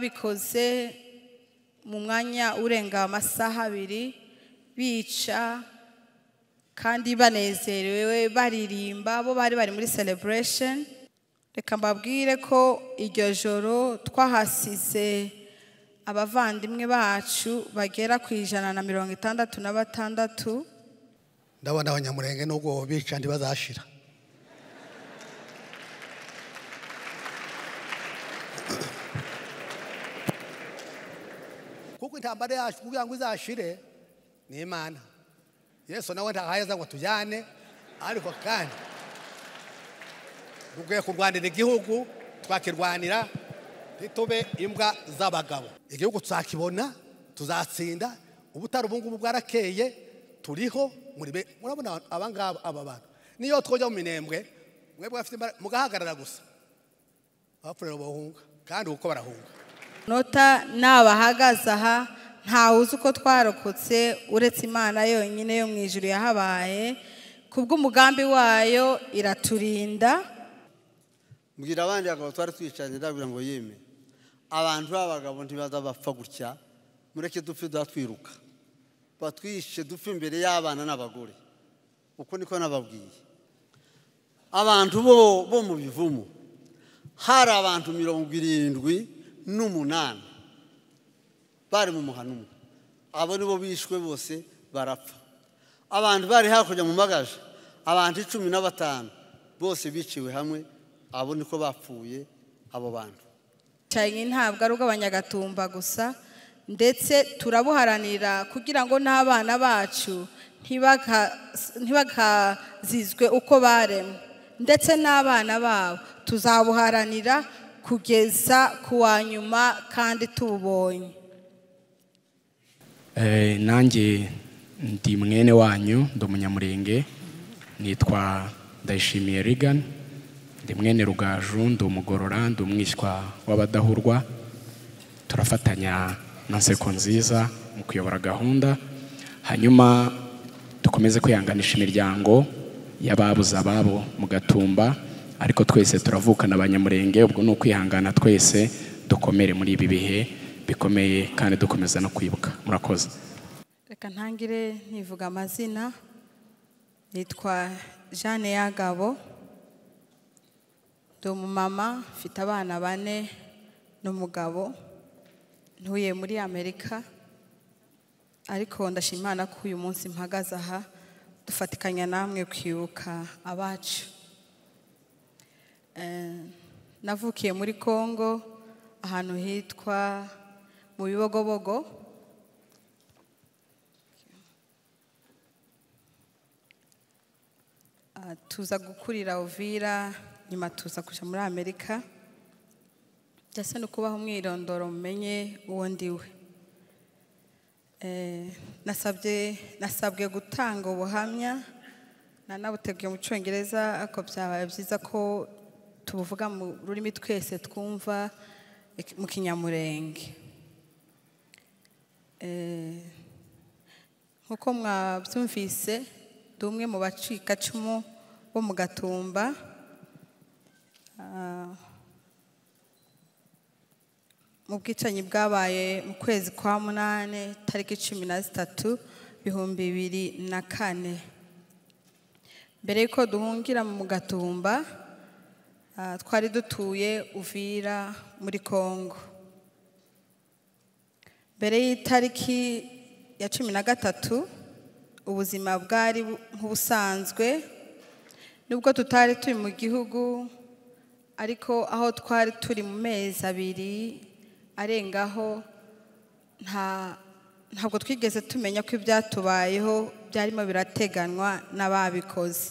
babikoze mu mwanya urenga amasaha abiri bica kandi banezerewe baririmba bo bari bari muri celebration reka mbabwire ko iryo joro twahasize abavandimwe bacu bagera ku ijana na mirongo itandatu na batandatu ndabona abanyamurenge n'ubwo bica ntibazashira kuko intambara yacu kugira ngo izashire ni imana yesu nawe ntahayeza ngo tujyane ariko kandi dukwiye kurwanira igihugu twakirwanira ntitube imbwa z'abagabo igihugu tuzakibona tuzatsinda ubutari ubu ngubu bwarakeye turiho muri be murabona aba ngaba aba bantu niyo twojya mu minembwe mwebwe bafite imbaraga mugahagarara gusa abapfurira bahunga kandi uko barahunga nota nabahagaze aha ntawe uzi uko twarokotse uretse imana yonyine yo mu ijuru yahabaye kubw'umugambi wayo iraturinda mbwira abandi bagabo twari twicanye ndabwira ngo yeme abantu b'abagabo ntibazabapfa gutya mureke dupfe duha twiruka batwishe dupfe imbere y'abana n'abagore uko niko nababwiye abantu bo bo mu bivumu hari abantu mirongo irindwi n'umunani bari mu muhano umwe abo nibo bishwe bose barapfa abantu bari hakurya mu magaje abantu icumi na batanu bose biciwe hamwe abo niko bapfuye abo bantu cyane ntabwo ari ubw'abanyagatumba gusa ndetse turabuharanira kugira ngo n'abana bacu ntibakazizwe uko baremwe ndetse n'abana babo tuzabuharanira kugeza ku wa nyuma kandi tubonye Eh, nanjye ndi mwene wanyu ndi umunyamurenge nitwa ndayishimiye rigani ndi mwene rugaju ndi umugorora ndi umwishywa w'abadahurwa turafatanya na nseko nziza mu kuyobora gahunda hanyuma dukomeze kwihanganisha imiryango y'ababuze ababo mu gatumba ariko twese turavukana abanyamurenge ubwo ni ukwihangana twese dukomere muri ibi bihe bikomeye kandi dukomeza no kwibuka murakoze reka ntangire ntivuga amazina nitwa jeanne yagabo ndi umumama mfite abana bane n'umugabo ntuye muri amerika ariko ndashima imana ko uyu munsi mpagaze aha dufatikanya namwe kwibuka abacu Eh, navukiye muri congo ahantu hitwa mu bibogobogo Ah, tuza gukurira ovira nyuma tuza kuja muri amerika byasa no kubaho umwirondoro mumenye uwo ndiwe Eh, nasabye nasabwe gutanga ubuhamya nanabuteguye mu cyongereza ariko byabaye byiza ko tubuvuga mu rurimi twese twumva ik- mu kinyamurenge Eh, nk'uko mwabyumvise ndi umwe mu bacikacumu bo mu gatumba Ah, mu bwicanyi bwabaye mu kwezi kwa munani tariki cumi na zitatu ibihumbi bibiri na kane mbere y'uko duhungira mu gatumba ah, twari dutuye uvira muri kongo mbere y'itariki ya cumi na gatatu ubuzima bwari bu- nk'ubusanzwe nubwo tutari turi mu gihugu ariko aho twari turi mu mezi abiri arengaho nta ntabwo twigeze tumenya ko ibyatubayeho byarimo birateganywa n'ababikoze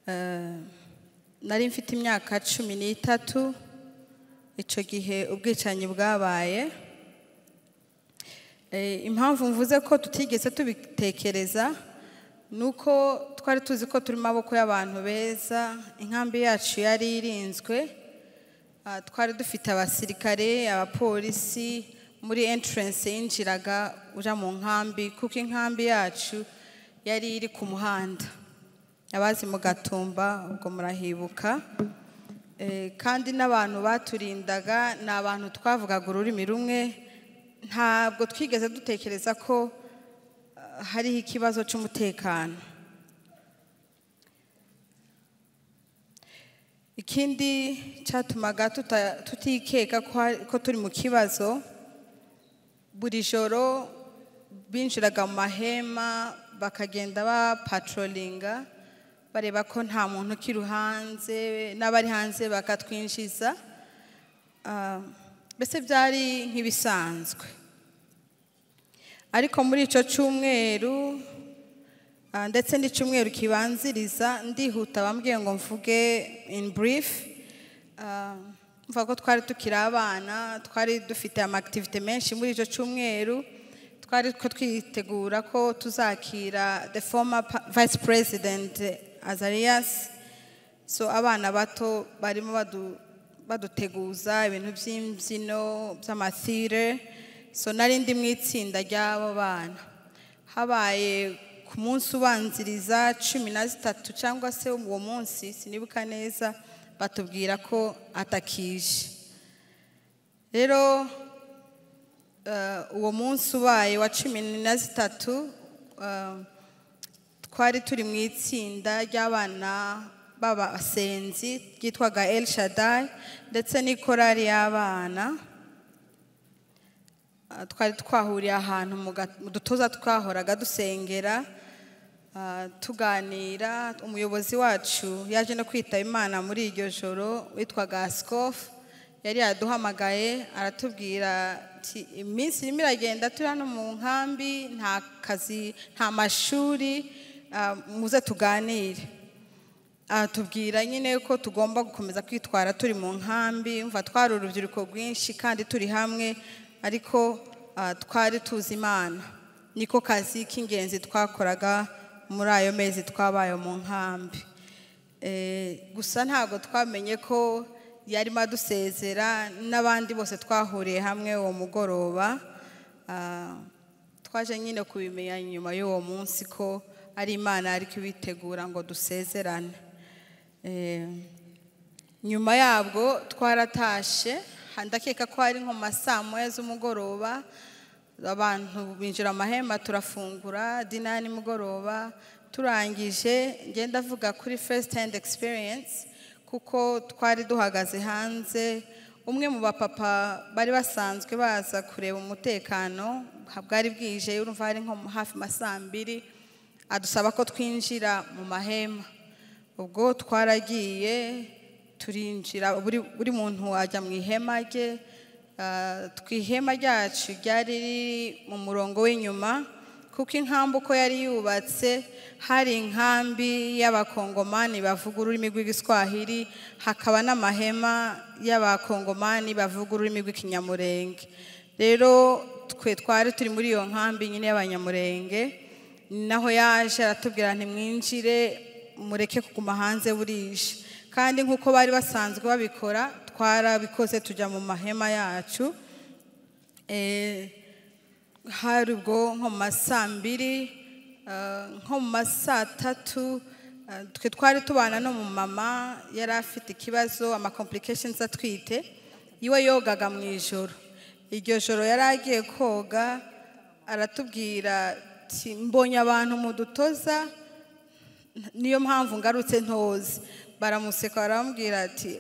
Eh, nari mfite imyaka cumi n'itatu icyo gihe ubwicanyi bwabaye Eh, impamvu mvuze ko tutigeze tubitekereza ni uko twari tuzi ko turi mu maboko y'abantu beza inkambi yacu yari irinzwe Ah, twari dufite abasirikare abapolisi muri entrance yinjiraga uja mu nkambi kuko inkambi yacu yari iri ku muhanda abazi mu gatumba ubwo murahibuka Eh, kandi n'abantu baturindaga ni abantu twavugaga ururimi rumwe ntabwo twigeze dutekereza ko ah, hariho ikibazo cy'umutekano ikindi cyatumaga tuta- tutikeka ko hari- ko turi mu kibazo buri joro binjiraga mu mahema bakagenda bapatrolinga bareba ko nta muntu ukiri hanze n'abari hanze bakatwinjiza Ah, mbese byari nk'ibisanzwe ariko muri icyo cyumweru ah, ndetse n'icyumweru kibanziriza ndihuta bambwiye ngo mvuge in brief Ah, mvuga ko twari tukiri abana twari dufite amakitivite menshi muri icyo cyumweru twari ko twitegura ko tuzakira the former pa- vice president azarias so abana bato barimo badu- baduteguza ibintu by'imbyino by'amathire so nari ndi mu itsinda ry'abo bana habaye ku munsi ubanziriza cumi na zitatu cyangwa se uwo munsi sinibuka neza batubwira ko atakije rero eh, uwo munsi ubaye wa cumi na zitatu eh, twari turi mu itsinda ry'abana b'abasenzi ryitwaga El Shaddai ndetse n'ikorari y'abana Ah, twari twahuriye ahantu mu ga- mu dutoza twahoraga dusengera ah, tuganira umuyobozi wacu yaje no kwitaba imana muri iryo joro witwaga asikofu yari yaduhamagaye aratubwira ati iminsi irimo iragenda turi hano mu nkambi nta kazi nta mashuri ah, muze tuganire aratubwira nyine ko tugomba gukomeza kwitwara turi mu nkambi mva twari urubyiruko rwinshi kandi turi hamwe ariko ah, twari tuzi imana niko kazi k'ingenzi twakoraga muri ayo mezi twabaye mu nkambi Eh, gusa ntabwo twamenye ko yarimo adusezera n'abandi bose twahuriye hamwe uwo mugoroba Ah, twaje nyine kubimenya nyuma y'uwo munsi ko ari imana ari kubitegura ngo dusezerane Eh, nyuma yabwo twaratashe ha- ndakeka ko ari nko mu ma saa moya z'umugoroba abantu binjira amahema turafungura dina ya nimugoroba turangije ngenda avuga kuri first hand experience kuko twari duhagaze hanze umwe mu bapapa bari basanzwe baza kureba umutekano ha- bwari bwije urumva hari nko hafi ma saa mbiri adusaba ko twinjira mu mahema ubwo twaragiye turinjira buri buri muntu ajya mu ihema rye Ah, tw- ihema ryacu ryari riri mu murongo w'inyuma kuko inkambi uko yari yubatse hari inkambi y'abakongomani bavuga ururimi rw'igiswahili hakaba n'amahema y'abakongomani bavuga ururimi rw'ikinyamurenge rero twe twari turi muri iyo nkambi nyine y'abanyamurenge naho yaje aratubwira ntimwinjire mureke kuguma hanze burije kandi nk'uko bari basanzwe babikora twarabikoze tujya mu mahema yacu Eh, hari ubwo nko mu ma saa mbiri ah, nko mu ma saa tatu ah, twe twari tubana n'umumama yari afite ikibazo amakomplications atwite iwe yogaga mu ijoro iryo joro yari agiye koga aratubwira ati mbonye abantu mu dutoza niyo mpamvu ngarutse ntoze baramuseka baramubwira ati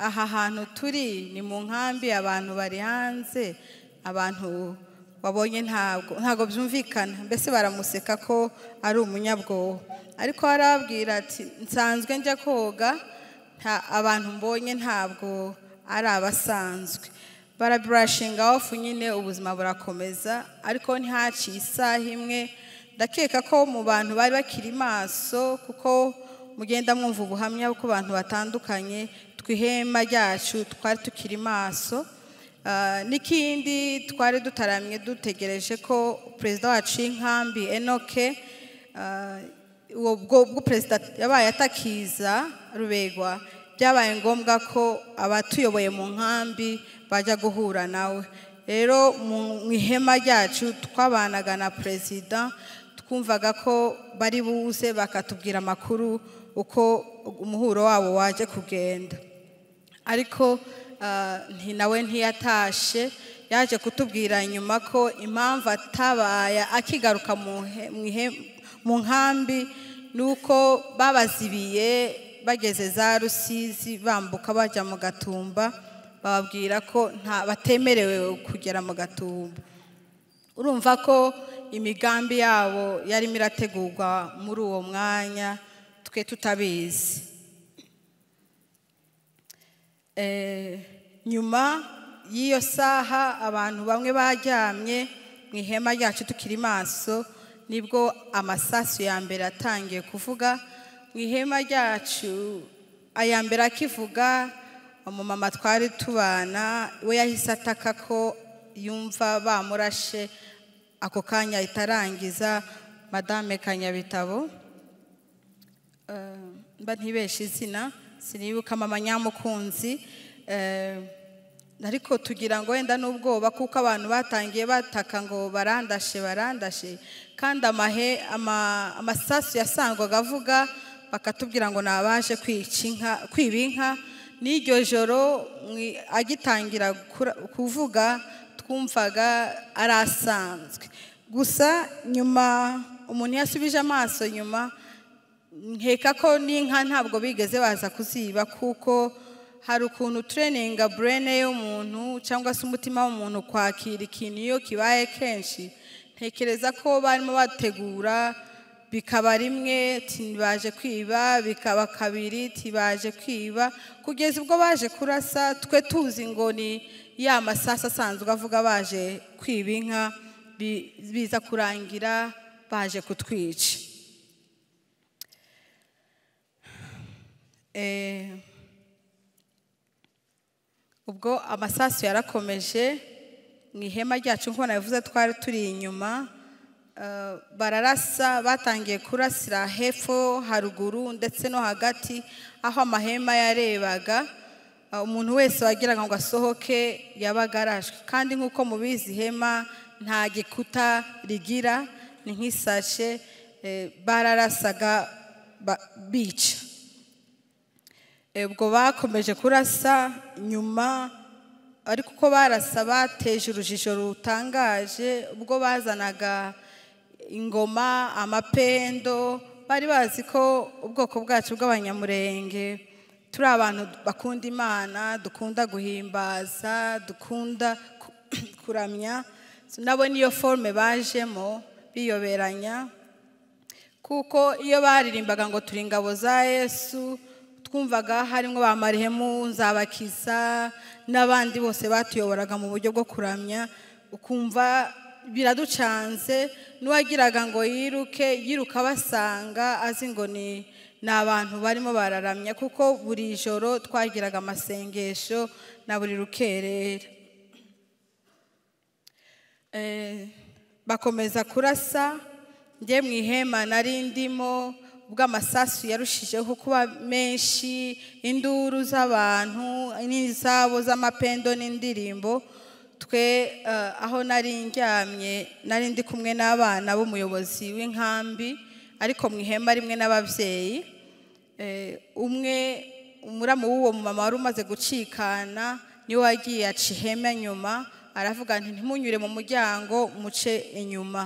aha hantu turi ni mu nkambi abantu bari hanze abantu wabonye ntabwo ntabwo byumvikana mbese baramuseka ko ari umunyabwoba ariko arababwira ati nsanzwe njya koga nta abantu mbonye ntabwo ari abasanzwe baraburashinga ofu nyine ubuzima burakomeza ariko ntihaciye isaha imwe ndakeka ko mu bantu bari bakiri maso kuko mugenda mwumva ubuhamya ku bantu batandukanye twihema ryacu twari tukiri maso Ah, n'ikindi twari dutaramye dutegereje ko perezida wacu y'inkambi enoke ah, uwo bwo bwo perezida yabaye atakiza rubegwa byabaye ngombwa ko abatuyoboye mu nkambi bajya guhura nawe rero mu ihema ryacu twabanaga na perezida twumvaga ko bari buze bakatubwira amakuru uko umuhuro wabo waje kugenda ariko ah, nti nawe ntiyatashe yaje kutubwira nyuma ko impamvu atabaye akigaruka mu nhe- mu ihe- mu nkambi ni uko babazibiye bageze za rusizi bambuka bajya mu gatumba bababwira ko nta batemerewe kugera mu gatumba urumva ko imigambi yabo yarimo irategurwa muri uwo mwanya twe tutabizi Eh, nyuma y'iyo saha abantu bamwe baryamye mu ihema ryacu tukiri maso nibwo amasasu ya mbere atangiye kuvuga mu ihema ryacu aya mbere akivuga umumama twari tubana we yahise ataka ko yumva bamurashe ako kanya itarangiza madame kanyabitabo Eh, mba ntibeshe izina sinibuka mama nyamukunzi Eh, ariko tugira ngo wenda n'ubwoba kuko abantu batangiye bataka ngo barandashe barandashe kandi amahe ama- amasasu yasangwaga avuga bakatubwira ngo ni abaje kwica inka kwiba inka n'iryo joro mwi- agitangira kura- kuvuga twumvaga ari asanzwe gusa nyuma umuntu yasubije amaso nyuma nkeka ko n'inka ntabwo bigeze baza kuziba kuko hari ukuntu tureninga burene y'umuntu cyangwa se umutima w'umuntu kwakira ikintu iyo kibaye kenshi ntekereza ko barimo bategura bikaba rimwe tibaje kwiba bikaba kabiri tibaje kwiba kugeza ubwo baje kurasa twe tuzi ngo ni ya masasa asanzwe avuga baje kwiba inka bi- biza kurangira baje kutwica Eh, ubwo amasasu yarakomeje mu ihema ryacu nk'uko nabivuze twari turi inyuma eh, bararasa batangiye kurasira hepfo haruguru ndetse no hagati aho amahema yarebaga Eh, umuntu wese wagiraga ngo asohoke yabaga arashwe kandi nk'uko mubizi ihema nta gikuta rigira ni nk'isashe eh, bararasaga ba- bica Eh, ubwo bakomeje kurasa nyuma ariko uko barasa bateje urujijo rutangaje ubwo bazanaga ingoma amapendo bari bazi ko ubwoko bwacu bw'abanyamurenge turi abantu bakunda imana dukunda guhimbaza dukunda ku- kuramya nabo niyo forume bajemo biyoberanya kuko iyo baririmbaga ngo turi ingabo za yesu twumvaga harimo ba marihemu nzabakiza n'abandi bose batuyoboraga mu buryo bwo kuramya ukumva biraducanze n'uwagiraga ngo yiruke yiruka basanga azi ngo ni ni abantu barimo bararamya kuko buri joro twagiraga amasengesho na buri rukerera Eh, bakomeza kurasa njye mu ihema nari ndimo ubwo amasasu yarushijeho kuba menshi induru z'abantu n'izabo z'amapendo n'indirimbo twe eh, aho nari njyamye nari ndi kumwe n'abana b'umuyobozi w'inkambi ariko mu ihema rimwe n'ababyeyi Eh, umwe umuramu w'uwo mumama wari umaze gucikana niwe wagiye aca ihema nyuma aravuga nti ntimunyure mu muryango muce inyuma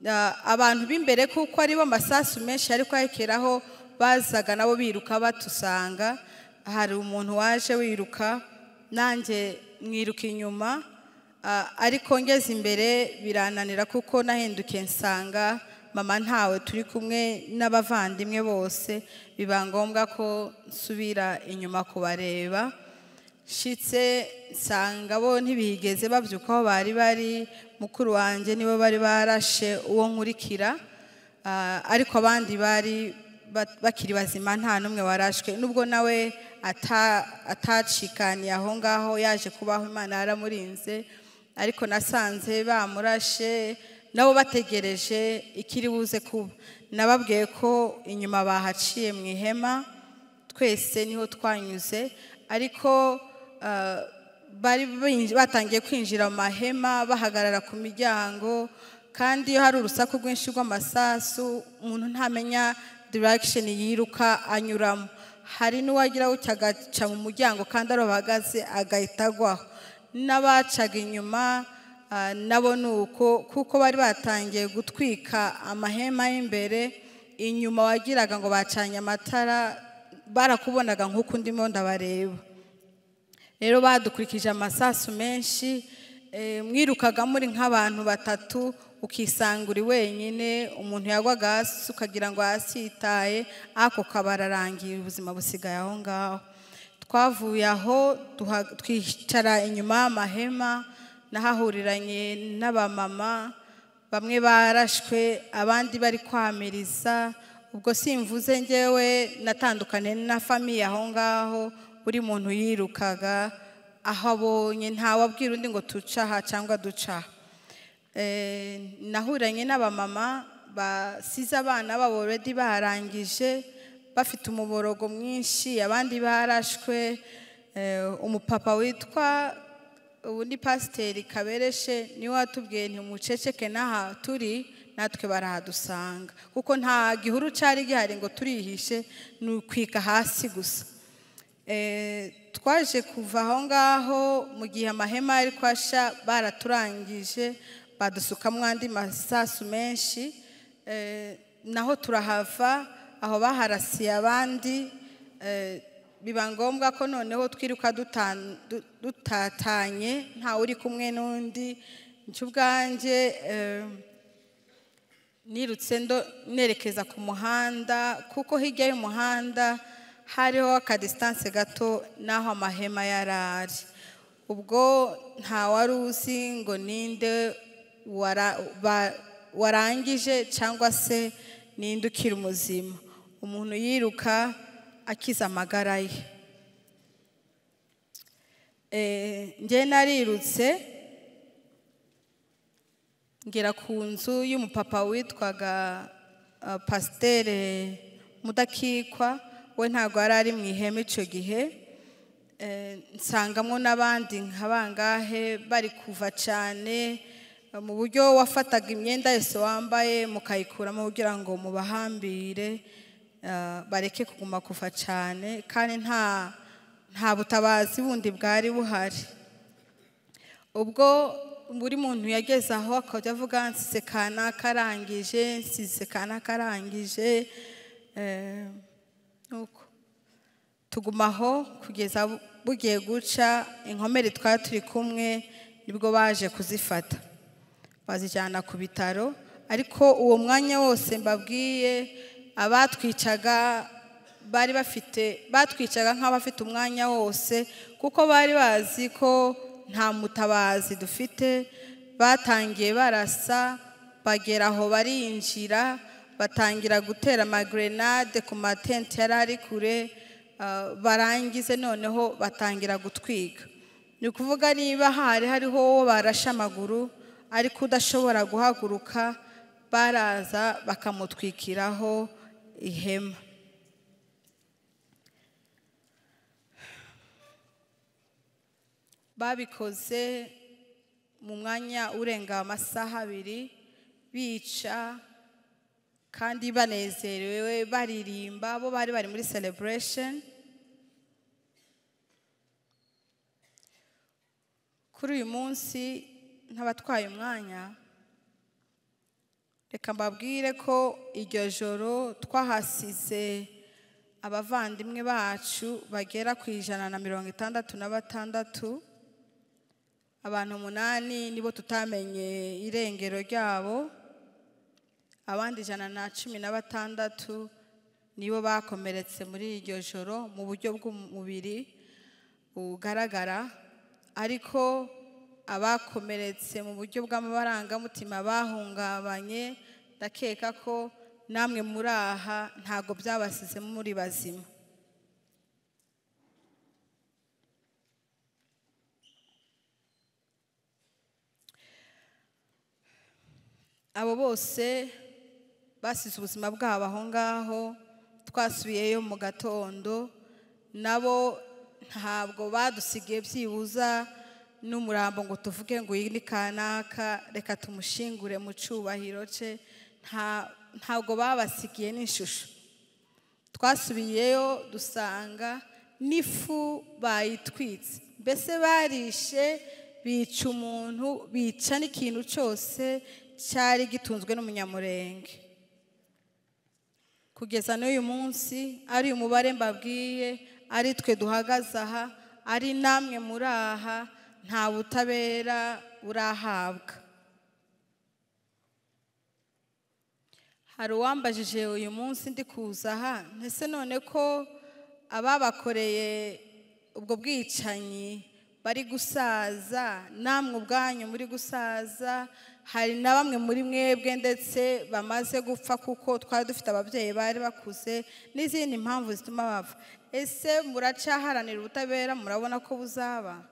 Ah, abantu b'imbere kuko aribo amasasu menshi ariko ahekeraho bazaga nabo biruka batusanga hari umuntu waje wiruka nanjye mwiruka inyuma Ah, ariko ngeze imbere birananira kuko nahindukiye nsanga mama ntawe turi kumwe n'abavandimwe bose biba ngombwa ko nsubira inyuma kubareba nshitse nsanga bo ntibigeze babyuka aho bari bari mukuru wanjye nibo bari barashe uwo nkurikira Ah, ariko abandi bari ba- bakiri bazima nta n'umwe warashwe nubwo nawe ata- atacikaniye aho ngaho yaje kubaho imana yaramurinze ariko nasanze bamurashe nabo bategereje ikiri buze kuba nababwiye ko inyuma bahaciye mu ihema twese niho twanyuze ariko ah, bari binj- batangiye kwinjira mu mahema bahagarara ku miryango kandi iyo hari urusaku rwinshi rw'amasasu umuntu ntamenya direction yiruka anyuramo hari n'uwagira gutya agaca mu muryango kandi ari bahagaze agahita agwaho n'abacaga inyuma ah, nabo ni uko kuko bari batangiye gutwika amahema y'imbere inyuma wagiraga ngo bacanye amatara barakubonaga nk'uko ndimo ndabareba rero badukurikije amasasu menshi eh, mwirukaga muri nk'abantu batatu ukisanga uri wenyine umuntu yagwaga hasi ukagira ngo hasi yitaye ako kabararangiye ubuzima busigaye aho ngaho twavuye aho duha- twicara inyuma y'amahema nahahuriranye n'abamama bamwe barashwe abandi bari kwamiriza ubwo simvuze ngewe natandukanye na famiye aho ngaho buri muntu yirukaga aho abonye ntawabwira undi ngo tuce aha cyangwa duce aha Eh, nahuranye n'abamama basize abana babo already barangije bafite umuborogo mwinshi abandi barashwe Eh, umupapa witwa ubu ni pasiteri kabereshe niwe watubwiye ntimuceceke n'aha turi natwe barahadusanga kuko nta gihuru cyari gihari ngo turihishe ni ukwika hasi gusa Eh, twaje kuva aho ngaho mu gihe amahema yari kwasha baraturangije badusukamo andi masasu menshi Eh, naho turahava aho baharasiye abandi Eh, biba ngombwa ko noneho twiruka dutan- du- dutatanye ntawe uri kumwe n'undi njye ubwanjye eh, nirutse ndo nerekeza ku muhanda kuko hirya y'umuhanda hariho akadisitanse gato n'aho amahema yari ari ubwo nta wari uzi ngo ninde wara- ba- warangije cyangwa se ninde ukiri umuzima umuntu yiruka akiza amagara ye Eh, njye narirutse ngera ku nzu y'umupapa witwaga ah, pasiteri mudakikwa we ntabwo yari ari mu ihema icyo gihe Eh, nsangamo n'abandi nka bangahe bari kuva cyane eh, mu buryo wafataga imyenda yose wambaye mukayikuramo kugira ngo mubahambire ah, bareke kuguma kuva cyane kandi nta nta butabazi bundi bwari buhari ubwo buri muntu yageze aho akajya avuga nsize kanaka arangije nsize kanaka arangije eh, nuko tuguma aho kugeza bu- bugiye guca inkomere twari turi kumwe nibwo baje kuzifata bazijyana ku bitaro ariko uwo mwanya wose mbabwiye abatwicaga bari bafite batwicaga nk'abafite umwanya wose kuko bari bazi ko nta mutabazi dufite batangiye barasa bagera aho barinjira batangira gutera amagrenade ku matente yari ari kure ah, barangize noneho batangira gutwika ni ukuvuga niba hari hariho uwo barashe amaguru ariko udashobora guhaguruka baraza bakamutwikiraho ihema babikoze mu mwanya urenga amasaha abiri bica kandi banezerewe baririmba bo bari bari muri celebration kuri uyu munsi nk'abatwaye umwanya reka mbabwire ko iryo joro twahasize abavandimwe bacu bagera ku ijana na mirongo itandatu na batandatu abantu umunani nibo tutamenye irengero ryabo abandi ijana na cumi na batandatu nibo bakomeretse muri iryo joro mu buryo bw'umubiri bugaragara ariko abakomeretse mu buryo bw'amabarangamutima bahungabanye ndakeka ko namwe muri aha ntabwo byabasize muri bazima abo bose basize ubuzima bwabo aho ngaho twasubiyeyo mu gatondo nabo ntabwo badusigaye byibuza n'umurambo ngo tuvuge ngo uyu ni kanaka reka tumushingure mu cyubahiro cye nta- ntabwo babasigiye n'ishusho twasubiyeyo dusanga n'ifu bayitwitse mbese barishe bica umuntu bica n'ikintu cyose cyari gitunzwe n'umunyamurenge kugeza n'uyu munsi ari umubare mbabwiye ari twe duhagaze aha ari namwe muri aha nta butabera burahabwa hari uwambajije uyu munsi ndi kuza aha ndetse none ko ababakoreye ubwo bwicanyi bari gusaza namwe ubwanyu muri gusaza hari na bamwe muri mwebwe ndetse bamaze gupfa kuko twari dufite ababyeyi bari bakuze n'izindi mpamvu zituma bapfa ese muracaharanira ubutabera murabona ko buzaba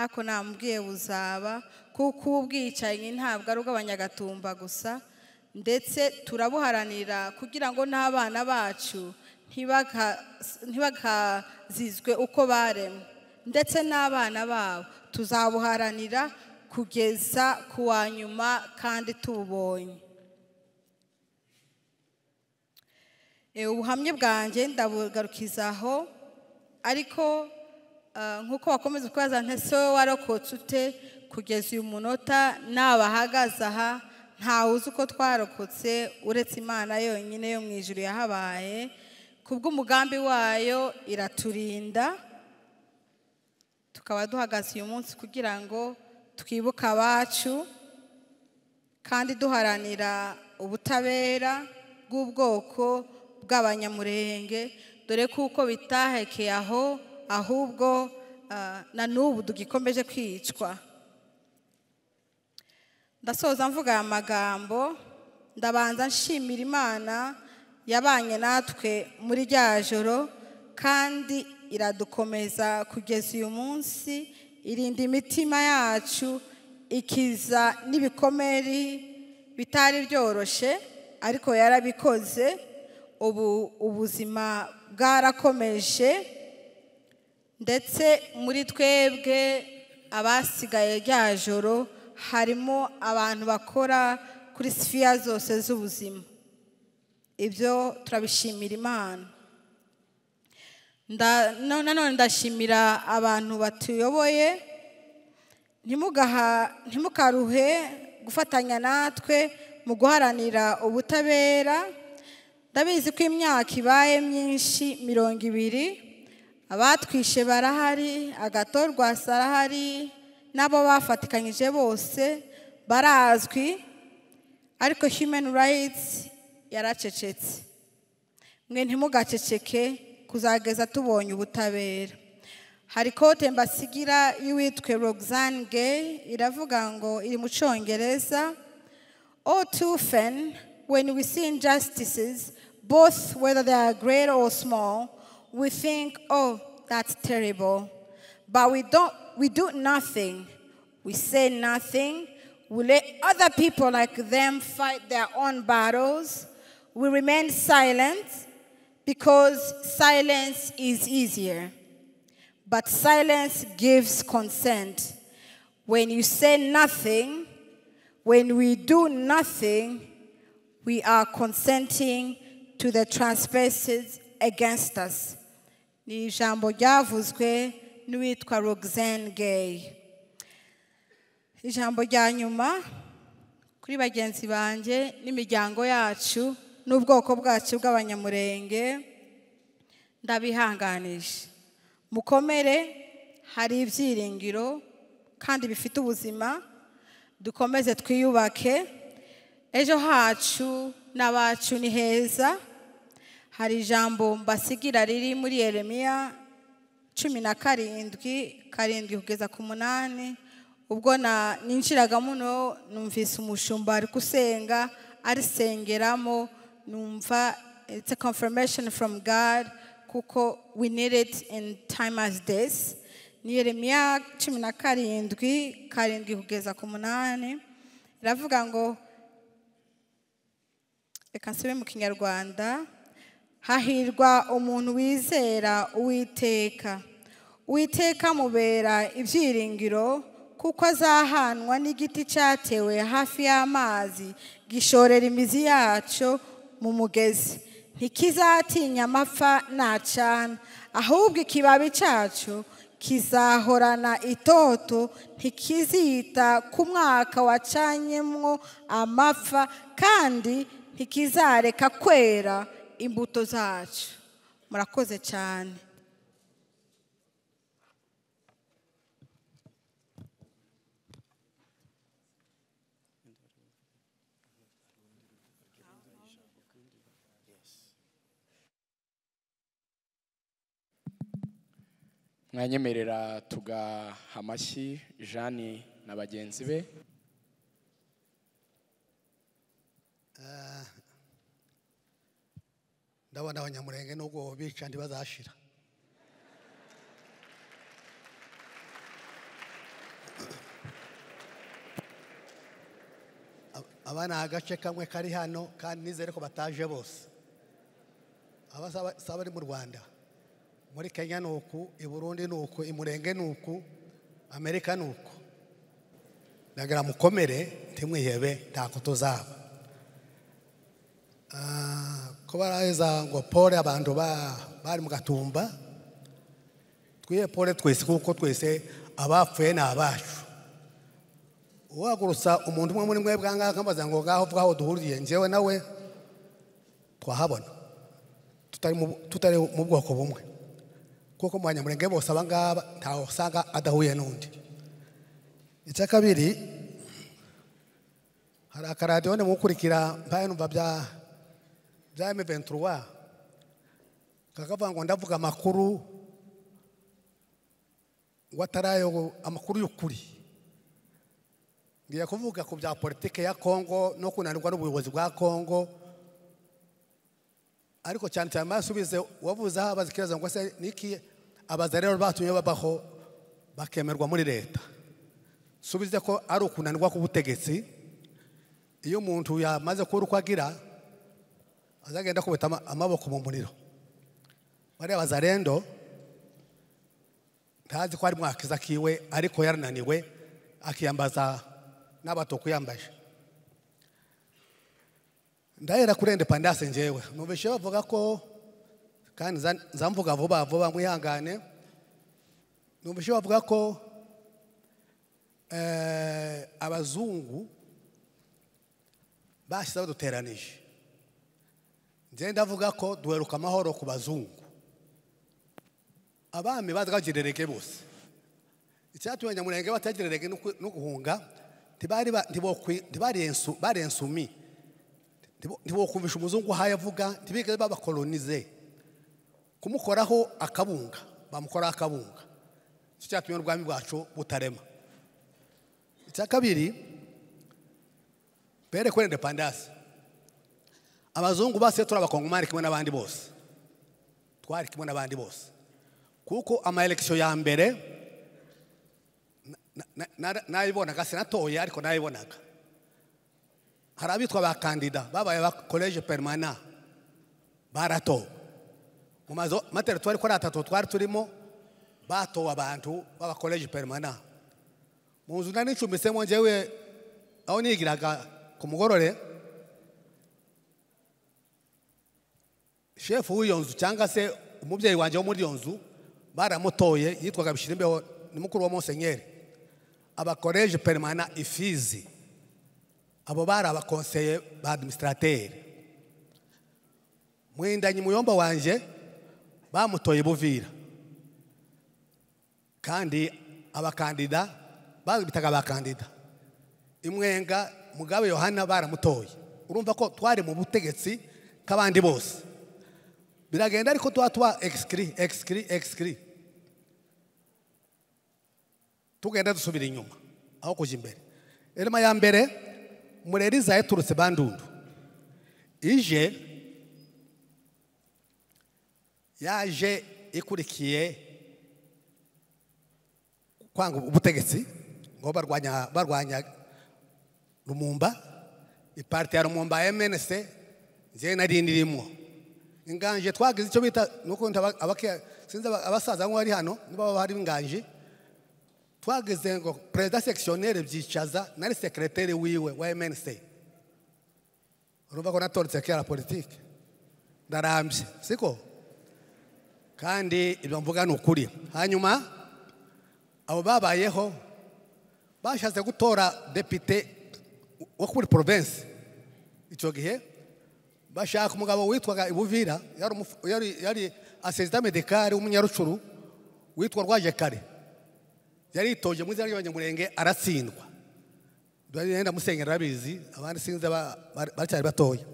ariko namubwiye buzaba kuko ubu bwicanyi ntabwo ari ubw'abanyagatumba gusa ndetse turabuharanira kugira ngo n'abana bacu ntibakazizwe uko baremwe ndetse n'abana babo tuzabuharanira kugeza ku wa nyuma kandi tububonye Eh, ubuhamya bwanjye ndabugarukiza aho ariko ah, nk'uko wakomeza kubaza ntese wowe warokotse ute kugeza uyu munota nabahagaze aha ntawe uzi uko twarokotse uretse imana yonyine yo mu ijuru yahabaye ku bw'umugambi wayo iraturinda tukaba duhagaze uyu munsi kugira ngo twibuke abacu kandi duharanira ubutabera bw'ubwoko bw'abanyamurenge dore kuko bitahekeye aho ahubwo ah, na n'ubu tugikomeje kwicwa ndasoza mvuga aya magambo ndabanza nshimira imana yabanye natwe muri rya joro kandi iradukomeza kugeza uyu munsi irinda imitima yacu ikiza n'ibikomeri bitari byoroshye ariko yarabikoze ubu ubuzima bwarakomeje ndetse muri twebwe abasigaye rya joro harimo abantu bakora kuri sifiya zose z'ubuzima ibyo turabishimira imana Nda- no- nanone ndashimira abantu batuyoboye ntimugaha- ntimukaruhe gufatanya natwe mu guharanira ubutabera ndabizi ko imyaka ibaye myinshi mirongo ibiri abatwishe barahari agatorwasi arahari n'abo bafatikanyije bose barazwi ariko human rights yaracecetse mwe ntimugaceceke kuzageza tubonye ubutabera hari kote mbasigira y'uwitwe roxane gay iravuga ngo iri mu cyongereza All too often, when we see injustices, both whether they are great or small, we think, oh, that's terrible. But we, don't, we do nothing. We say nothing. We let other people like them fight their own battles. We remain silent because silence is easier. But silence gives consent. When you say nothing, when we do nothing, we are consenting to the transgressions against us. Ni ijambo ryavuzwe n'uwitwa Roxanne Gay. Ijambo rya nyuma kuri bagenzi banjye n'imiryango yacu n'ubwoko bwacu bw'abanyamurenge ndabihanganisha mukomere hari ibyiringiro kandi bifite ubuzima dukomeze twiyubake ejo hacu n'abacu ni heza hari ijambo mbasigira riri muri yeremiya cumi na karindwi karindwi kugeza ku munani ubwo na- ninjiraga muno numvise umushumba ari gusenga arisengeramo numva it's a confirmation from God kuko we need it in time as this ni yeremiya cumi na karindwi karindwi kugeza ku munani iravuga ngo reka nsube mu kinyarwanda hahirwa umuntu wizera uwiteka uwiteka mubera ibyiringiro kuko azahanwa n'igiti cyatewe hafi y'amazi gishorera imizi yacyo mu mugezi ntikizatinya amapfa nacana ahubwo ikibabi cyacu kizahorana itoto ntikizita ku mwaka wacanyemwo amapfa kandi ntikizareka kwera imbuto zacu murakoze cyane mwanyemerera tugaha amashyi jani na bagenzi be ndabona abanyamurenge n'ubwo bica ntibazashira Ab- aba ni agace kamwe kari hano kandi nizere ko bataje bose aba si aba- si abari mu rwanda muri kenya ni uku i burundi ni uku i murenge ni uku amerika ni uku ndagira mukomere ntimwihebe ntako tuzaba ko baraheza ngo pole abantu ba- bari mu gatumba twihe pole twese kuko twese abapfuye ni abacu uhagurutsa umuntu umwe muri mwe bwangaga nkamubaza ngo ngaho bwaho duhuriye njyewe nawe twahabona tutari mu- tutari mu bwoko bumwe kuko mu banyamurenge bose aba ngaba ntawe usanga adahuye n'undi icya kabiri hari akaradiyo mukurikira mbaye numva bya bya M23 kakavuga ngo ndavuga amakuru ngo atari ayo amakuru y'ukuri ngiye kuvuga ku bya politike ya Kongo no kunanirwa n'ubuyobozi bwa Kongo ariko cyane cyane basubize wavuze aho abaza ikibazo ngo se niki abaza rero batumye babaho bakemerwa muri leta subize ko ari ukunanirwa k'ubutegetsi iyo umuntu yamaze kubura uko agira azagenda akubita ama- amaboko mu muriro bariya bazarendo ntazi ko ari mwakiza kiwe ariko yarananiwe akiyambaza n'abatuku yambaje ndahera kuri independance njyewe numvise bavuga ko kandi nza- nza mvuga vuba vuba mwihangane numvise bavuga ko eh, abazungu bashyize baduteranije njye ndavuga ko duheruka amahoro ku bazungu abami bazagirerege bose icyatumye abanyamurenge batagirerege no ku- no guhunga ntibari ba- ntibokwi- ntibari ensu- bari ensumi Ntibo- ntibokumvisha umuzungu aho yavuga ntibigeze babakolonize kumukoraho akabunga bamukoraho akabunga icyo cyatumye n'ubwami bwacu butarema icya kabiri pere kuri independance abazungu bose turi abakongomani kimwe n'abandi bose twari kimwe n'abandi bose kuko amaelekisiyo ya mbere na- na- na- nayibonaga sinatoye ariko nayibonaga hari abitwa ba kandida babaye ba koleje perimana baratowe mu mazu materitwari ko ari atatu twari turimo batowe abantu baba koleje perimana mu nzu nari nicumbitsemo njyewe aho nigiraga ku mugorore shefu w'iyo nzu cyangwa se umubyeyi wanjye wo muri iyo nzu baramutoye yitwaga bishyirimbeho ni mukuru wa monsenyeri abakoreje perimana ifizi abo bari abakonseye ba adimisitrateri mwindanye umuyomba wanjye bamutoye buvira kandi abakandida babitaga abakandida imwenga mugabe yohana baramutoye urumva ko twari mu butegetsi k'abandi bose biragenda ariko tuba tuba egisikiri egisikiri egisikiri tugenda dusubira inyuma aho kujya imbere irema ya mbere mureriza yaturutse bandundu ije yaje ikurikiye kwanga ubutegetsi ngo barwanya barwanya rumumba iparite ya rumumba ya mnc njyewe nari ndirimo inganje twagize icyo bita nuko ndaba- abake- sinzi aba- abasaza bamwe bari hano niba baba hari inganje twageze ngo perezida sekisiyoneri byicaza nari sekereteri wiwe wa mnc urumva ko natoretse kera politiki ndarambye siko kandi ibyo mvuga ni ukuri hanyuma abo babayeho bashatse gutora depite wo kuri porovensi icyo gihe bashaka umugabo witwaga ibuvira yari umufu- yari- yari asesita medikari w'umunyarucuru witwa rwaje kare yaritoje mu izina ry'abanyamurenge aratsindwa bagenda musenyera arabizi abandi sinzi aba- bari- baracyari batoya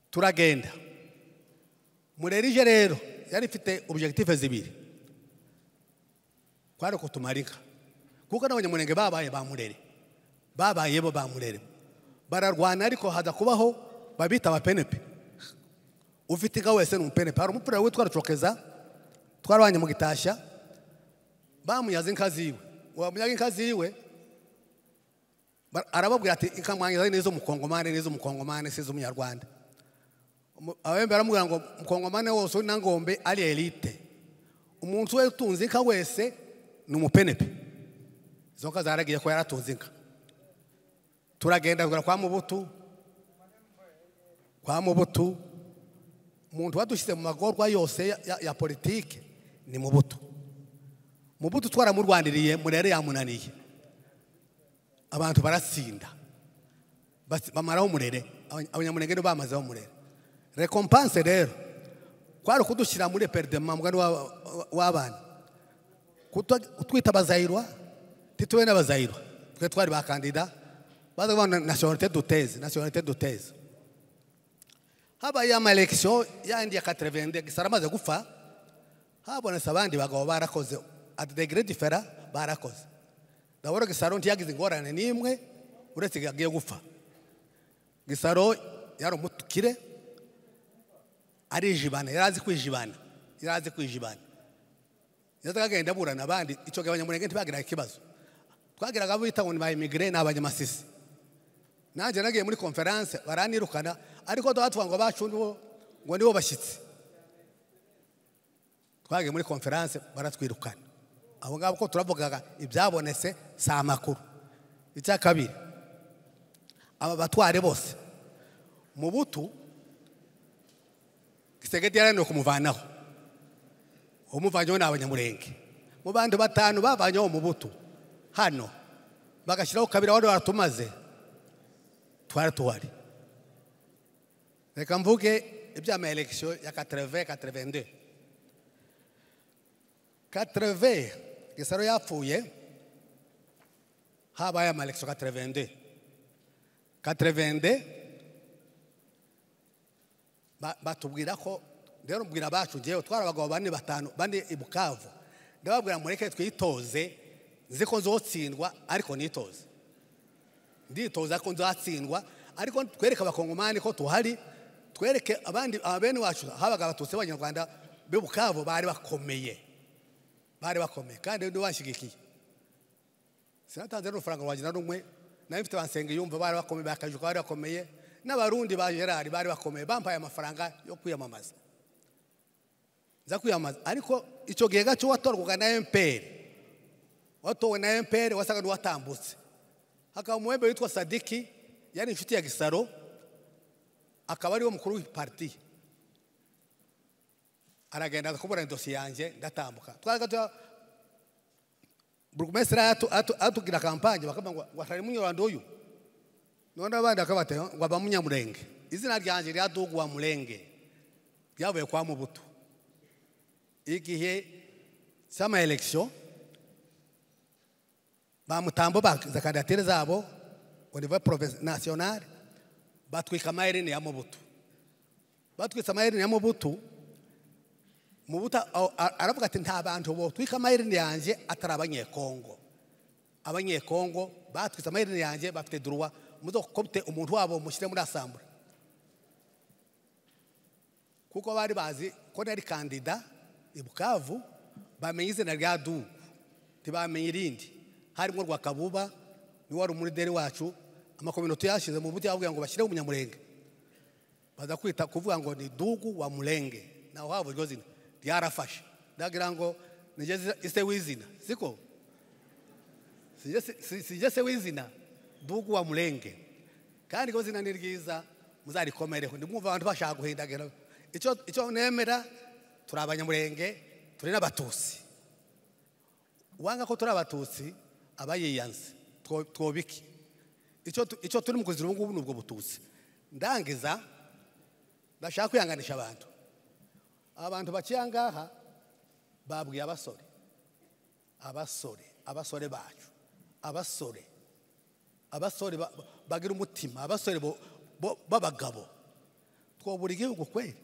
turagenda murerije rero yari ifite objective zibiri kwari ukutumara inka kuko n'abanyamurenge babaye ba murere babaye bo ba murere bararwana ariko haza kubaho babita abapenepe ufite inka wese ni umupenepe hari umupira witwa rucokeza twarabanye mu gitashya bamunyaze inka ziwe uwo munyaga inka ziwe ba- arababwira ati inka mwanyaze ni iz'umukongomani ni iz'umukongomani si iz'umunyarwanda Umu- abembe baramubwira ngo mukongomani wose uri na ngombe ari elite umuntu wese utunze inka wese ni umupenepe izo nka zaragiye ko yaratunze inka turagenda tugera kwa mubutu kwa mubutu umuntu wadushyize mu magorwa yose ya- ya- ya politiki ni mubutu mubutu twaramurwaniriye murere yamunaniye abantu baratsinda Bas- bamaraho umurere Abanya- abanyamurenge nibo bamazeho umurere rekompanse rero kwari ukudushyira muri eperidema mugani w'aba- w'abana Kuta- kutwita abazayirwa titube n'abazayirwa twe twari ba kandida baza kubona nasiyonalite duteze nasiyonalite duteze habaye amalekisiyo yandi ya katerevende gisara amaze gupfa habonetse abandi bagabo barakoze adegere difera barakoze ndabona gisaro ntiyagize ingorane n'imwe uretse yagiye gupfa gisaro yari umutukire arijibana yari azi kwijibana yari azi kwijibana yazaga agenda aburana abandi icyo gihe abanyamurenge ntibagiraga ikibazo twagiraga abo bita ngo ni ba imigire ni abanyamasisi nanjye nagiye muri konferanse baranirukana ariko tuba ngo bacu nibo ngo nibo bashyitsi twagiye muri konferanse baratwirukana abo ngabo ko turavugaga ibyabonetse si amakuru icya kabiri aba batware bose mu butu gisegeti yarananiwe kumuvanaho umuvanyeho ni abanyamurenge mu bandi batanu bavanyeho mu butu hano bagashyiraho kabiri wari waratumaze twari tuhari reka mvuge iby'amaelekisiyo ya katereve katerevende katereve gisaro yapfuye habaye amalekisiyo katerevende katerevende ba- batubwira ko rero mbwira abacu ngewe twari abagabo bane batanu bane i bukavu ndababwira mureke twitoze nzi ko nzotsindwa ariko nitoze nditoza ko nzatsindwa ariko twereke abakongomani ko tuhari twereke abandi abene wacu habaga abatutsi b'abanyarwanda b'i bukavu bari bakomeye bari bakomeye kandi ndi banshyigikiye sinatanze n'urufaranga rwanjye na rumwe nayo mfite bansenga yumva bari bakomeye bakajuka bari bakomeye n'abarundi ba gerard bari bakomeye bampaye amafaranga yo kwiyamamaza nza kwiyamamaza ariko icyo gihe gacyo watorwaga na mpr watowe na mpr wasaga n'uwatambutse hakaba umuhembe witwa sadiki yari inshuti ya gisaro akaba ariwe mukuru w'ipariti aragenda akaburana dosiye yanjye ndatambuka twaraga tuba burugumesitiri atu- atu- atugira kampanye bakavuga ngo watari munyarwanda uyu none abandi bakabatera ngo aba munyamurenge izina ryanjye ryaduguwa murenge ryavuye kwa mubuto igihe cy'amaelekisiyo bamutambo bakiza kandidatire zabo ku nivo nasiyonari batwika amaherini ya mubutu batwitse amaherini ya mubutu mubutu a- a- aravuga ati nta bantu botwika amaherini yanjye atari abanyekongo abanyekongo batwitse amaherini yanjye bafite duruwa muzokopite umuntu wabo mushyire muri asambure kuko bari bazi ko nari kandida i bukavu bamenye izina rya dubu ntibamenye irindi harimo rwakabuba niwe wari umuruderi wacu amakominoto yashyize mu buryo bavuga ngo bashyireho umunyamurenge baza kwita kuvuga ngo ni dugu wa murenge naho haba iryo zina ryarafashe ndagira ngo nigeze ise w'izina siko sijye se w'izina dugu wa murenge kandi iryo zina ni ryiza muzarikomereho ndi mwumva abantu bashaka guhindagura icyo icyo nemera turi abanyamurenge turi n'abatusi uwanga ko turi abatutsi aba yiyanze two- twobike icyo tu- icyo turi mu kuzira ubu ngubu ni ubwo bututsi ndangiza ndashaka kwihanganisha abantu abantu baciye aha ngaha babwiye abasore abasore abasore bacu abasore abasore ba- ba- bagira umutima abasore bo- bo- b'abagabo twobura igihugu kweri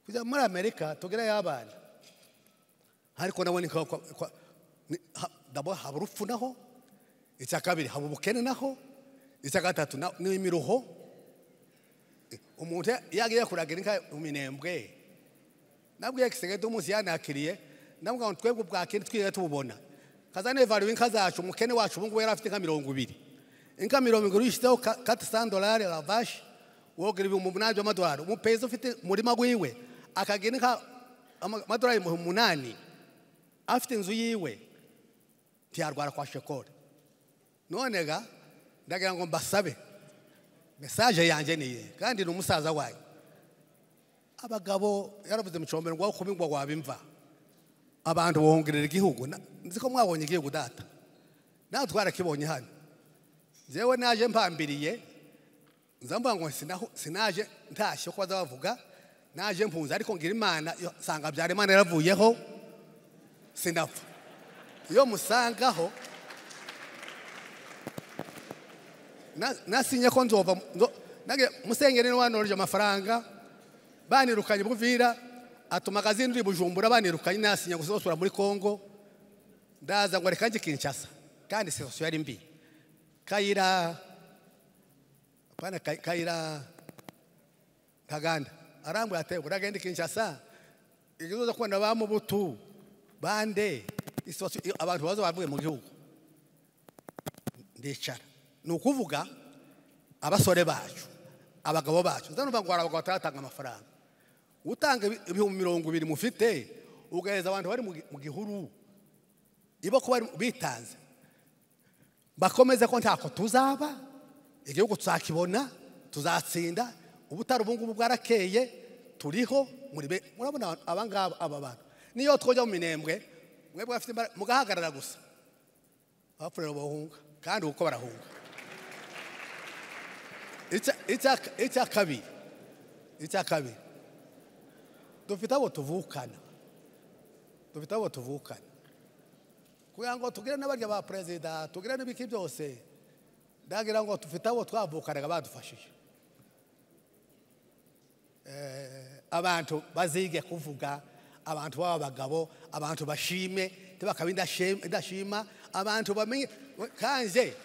kujya muri amerika tugereyo abana ariko nabona kwa- kwa- kwa- ni- ha- ndabona haba urupfu naho icya kabiri haba ubukene naho icya gatatu na- ni imiruho umuntu yagiye kuragira inka mu minembwe nabwiye gisigaye umunsi yanakiriye nabwo ngo twebwe bwa kindi twigeze tububona kazane valuwe inka zacu umukene wacu ubu ngubu yari afite inka mirongo ibiri inka mirongo ibiri uyishyizeho kati sani dolari ravashi wogera ibihumbi umunani by'amadolari umupezi ufite umurima wiwe akagira inka ama- amadolari ibihumbi umunani afite inzu yiwe ntiyarwara kwa shekore none ga ndagira ngo mbasabe mesaje yanjye ni iyi kandi ni umusaza wanyu abagabo yaravuze mu cyombero ngo kubi ngo wabimva abantu bohongerera igihugu Na- nzi ko mwabonye igihugu data nawe twarakibonye hano njyewe naje mpambiriye nza mvuga ngo sinaho- sinaje ntashye ko baza bavuga naje mpunze ariko ngira imana yo- sanga byarimana yaravuyeho sinapfa iyo musangaho na- nasinye ko nzova nzo- nage- musengeri niwanoroje amafaranga banirukanye buvira atuma akazindi uri bujumbura banirukanye nasinye gusosura muri kongo ndaza ngo reka njye kinshasa kandi sitasiyo yari mbi kayira apana kay- kayira kaganda arambuye ate uragenda kinshasa ikibazo kubona ba mubutu bande isitasiyo iyo abantu baza bavuye mu gihugu ndicara ni ukuvuga abasore bacu abagabo bacu nzanumva ngo hari abagabo bataratanga amafaranga utanga ibi- ibihumbi mirongo ibiri mufite ugahereza abantu bari mu gi- mu gihuru ibo kuba ari- bitanze bakomeze ko ntako tuzaba igihugu tuzakibona tuzatsinda ubutari ubu ngubu bwarakeye turiho muri be murabona aba ngaba aba bantu niyo twojya mu minembwe mwebwe bafite imbaraga mugahagarara gusa abapfurero bahunga kandi uko barahunga icya- icya- icya kabiri icya kabiri dufite abo tuvukana dufite abo tuvukana kugira ngo tugire n'abarya ba perezida tugire n'ibiki byose ndagira ngo dufite abo twavukanaga badufashije Eh, abantu bazige kuvuga abantu baba abagabo abantu bashime ntibakabe indashima- indashima abantu bamenye kanje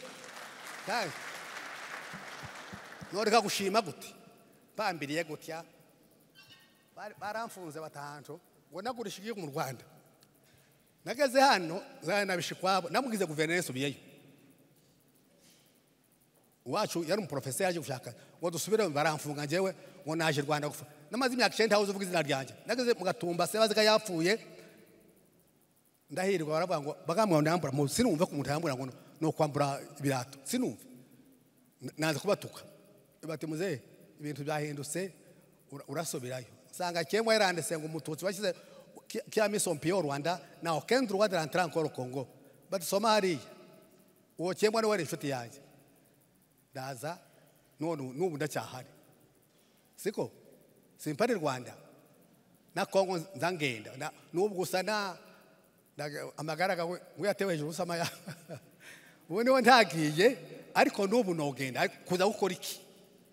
kanje noreka gushima gute mpambiriye gutya Bari- baramfunze batahantu ngo nagurisha igihugu mu rwanda nageze hano zana nabisha ikwabo namubwize guverineri nsubiyeyo uwacu yari umuporofeseri yaje gushaka ngo dusubire baramfunga njyewe ngo naje rwanda gupfa namaze imyaka icyenda hawuze uvuga izina ryanjye nageze mu gatumba se baziga yapfuye ndahirwa baravuga ngo bagambwa ngo yambura sinumve ko umuntu yambura ngo ni ukwambura ibirato sinumve naza kubatuka bati muzehe ibintu byahindutse ura- urasubirayo nsanga cyengwa yaranditse ngo umututsi washyize ki- kia misompiyo rwanda na okendu rwanda rantara nkoro kongo batisoma hariya uwo cyengwa niwe wari inshuti yanjye ndaza none ubu- n'ubu ndacyahari siko simpari rwanda na kongo nza ngenda Na- n'ubu gusa na ndaga- amagara gawe uyatewe hejuru usama ya ubu niwe ntagiye ariko n'ubu nogenda ariko kuza gukora iki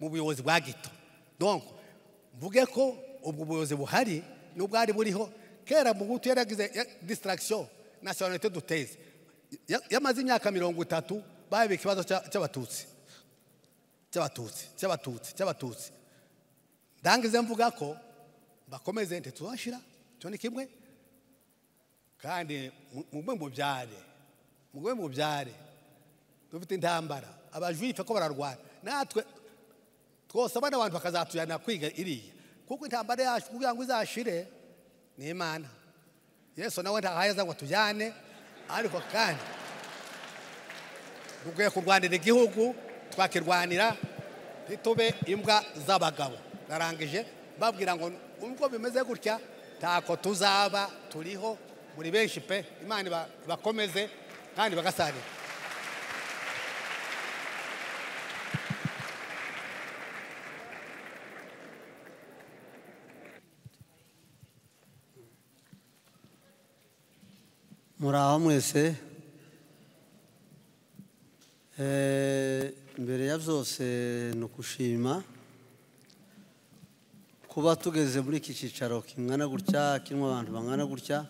mu buyobozi bwa gito donc mvuge ko ubwo buyobozi buhari n'ubwari buriho kera mugutu yaragize ya- distraction nationalité duteze Ya- yamaze imyaka mirongo itatu babika ikibazo cya- cy'abatutsi cy'abatutsi cy'abatutsi cy'abatutsi ndangize mvuga ko bakomeze ntituzashira cyo ni kimwe kandi mu- mugwe mu byare mugwe mu byare dufite intambara abajuyife ko bararwana natwe twose abana abantu bakazatujyana kwiga iriya kuko intambara yacu kugira ngo izashire ni imana yesu nawe ntahayaza ngo tujyane ariko kandi dukwiye kurwanira igihugu twakirwanira ntitube imbwa z'abagabo narangije babwira ngo ubwo bimeze gutya ntako tuzaba turiho muri benshi pe imana iba- ibakomeze kandi bagasarira muraho mwese Eh, mbere ya byose ni ukushima kuba tugeze muri iki cyicaro kingana gutya kirimo abantu bangana gutya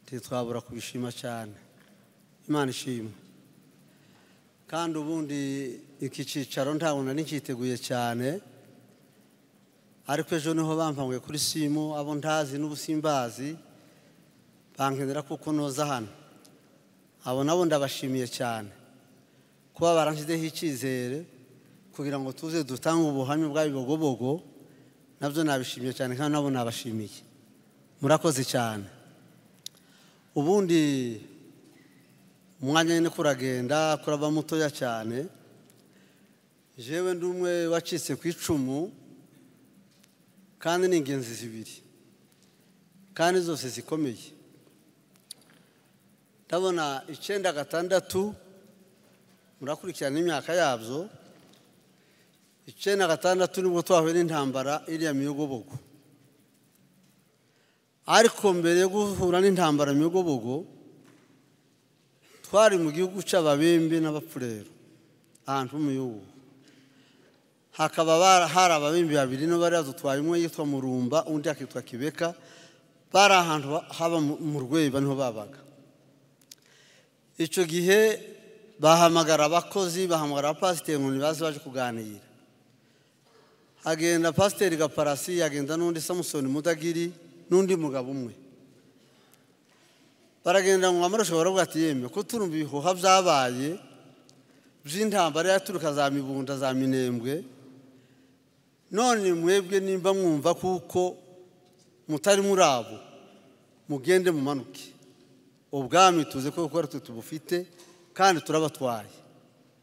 ntitwabura kubishima cyane imana ishimwe kandi ubundi iki cyicaro ntabwo nari ncyiteguye cyane ariko ejo niho bampanguye kuri simu abo ntazi n'ubusimbazi bankenera kuko noza hano abo nabo ndabashimiye cyane kuba baranshyizeho icyizere kugira ngo tuze dutange ubuhamya bw'abibogobogo nabyo nabishimiye cyane kandi nabo nabashimiye murakoze cyane ubundi umwanya nyine kuragenda kuraba mutoya cyane jewe ndi umwe wacitse ku icumu kandi ni ingenzi zibiri kandi zose zikomeye ndabona icyenda gatandatu murakurikirana imyaka yabyo icyenda gatandatu nibwo twahuye n'intambara iriya miyogobogo ariko mbere yo guhura n'intambara miyogobogo twari mu gihugu cy'ababembe n'abapfurero ahantu mu gihugu hakaba bara- hari ababembe babiri no bari badutwaye umwe yitwa murumba undi akitwa kibeka bari ahantu ha- haba mu- mu rweba niho babaga icyo gihe bahamagara abakozi bahamagara abapasiteri ngo ntibaze baje kuganira hagenda pasiteri gaparasi hagenda n'undi samusoni mudagiri n'undi mugabo umwe baragenda ngo amarusha baravuga ati yemwe ko turumva ibihuha byabaye by'intambara yaturuka za mibunda za minembwe none mwebwe nimba mwumva kuko mutari muri abo mugende mumanuke ubwami tuzi ko gukora twe tubufite kandi turabatwaye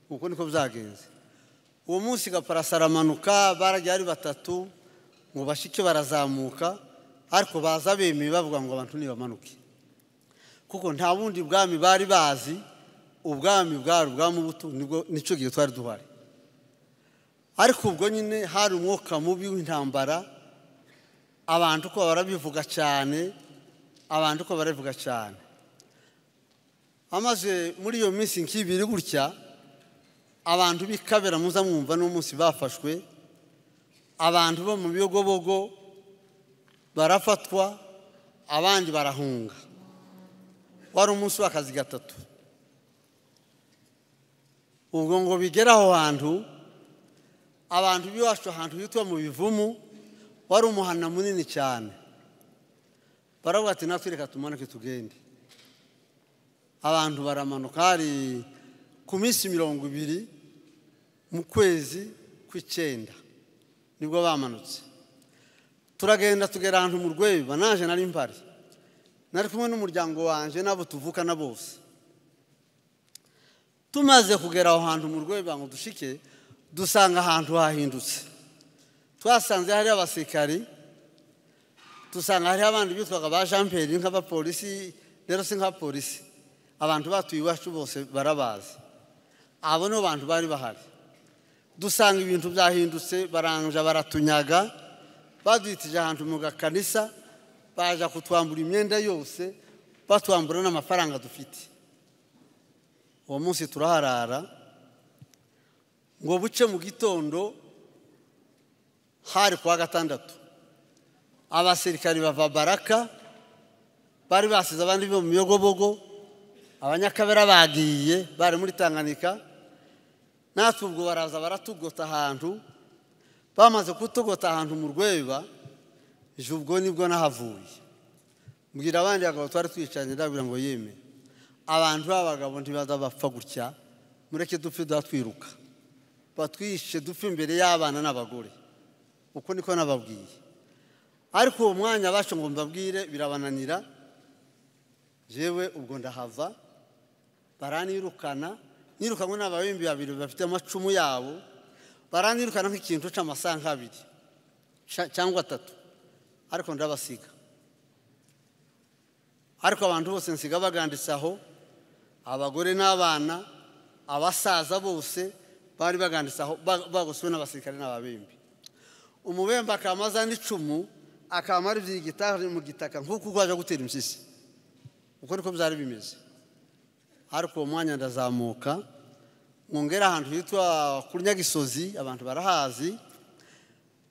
uko niko byagenze uwo munsi gaparasi aramanuka barajya ari batatu ngo bashike barazamuka ariko baza bemeye bavuga ngo abantu nibamanuke kuko nta bundi bwami bari bazi ubwami bwari ubwamubutu nicyo gihe twari duhari ariko ubwo nyine hari umwuka mubi w'intambara abantu uko barabivuga cyane abantu uko barabivuga cyane amaze muri iyo minsi nk'ibiri gutya abantu b'ikabera muza mwumva n'umunsi bafashwe abantu bo mu biyogobogo barafatwa abandi barahunga wari umunsi w'akazi gatatu ubwo ngo bigere aho hantu abantu b'iwacu ahantu hitwa mu bivumu wari umuhana munini cyane baravuga ati natwe reka tumanuke tugende abantu baramanuka hari ku minsi mirongo ibiri mu kwezi kw'icyenda nibwo bamanutse turagenda tugera ahantu mu rweba naje nari mpari nari kumwe n'umuryango wanjye n'abo tuvukana bose tumaze kugera aho hantu mu rweba ngo dushike dusanga ahantu hahindutse twasanze hari abasikari dusanga hariho abandi bitwaga ba jean pierre nk'abapolisi rero si nk'abapolisi abantu batuye iwacu bose barabazi abo nibo bantu bari bahari dusanga ibintu byahindutse baranja baratunyaga baduhitije ahantu mu gakanisa baje kutwambura imyenda yose batwambura n'amafaranga dufite uwo munsi turaharara ngo buce mu gitondo hari kuwa gatandatu abasirikari bava baraka bari basize abandi bo mu miyogobogo abanyakabera bagiye bari muri tanganika natwe ubwo baraza baratugota ahantu bamaze kutugota ahantu mu rweba ejo ubwo nibwo nahavuye mbwira abandi bagabo twari twicanye ndabwira ngo yeme abantu b'abagabo ntibaza bapfa gutya mureke dupfe duha twiruka batwishe dupfe imbere y'abana n'abagore uko niko nababwiye ariko uwo mwanya bacu ngo mbabwire birabananira jewe ubwo ndahava baranirukana nirukanywe n'ababimbi babiri bafite amacumu yabo baranyirukana nk'ikintu uca amasaha nk'abiri ca- cyangwa atatu ariko ndabasiga ariko abantu bose nsiga baganditse aho abagore n'abana abasaza bose bari baganditse aho ba- bagoswe n'abasirikare n'ababembe umubembe akamaza n'icumu akamara ibyigita mu gitaka nk'uko urwaje gutera impyisi uko niko byari bimeze ariko uwo mwanya ndazamuka mwongera ahantu hitwa kuri nyagisozi abantu barahazi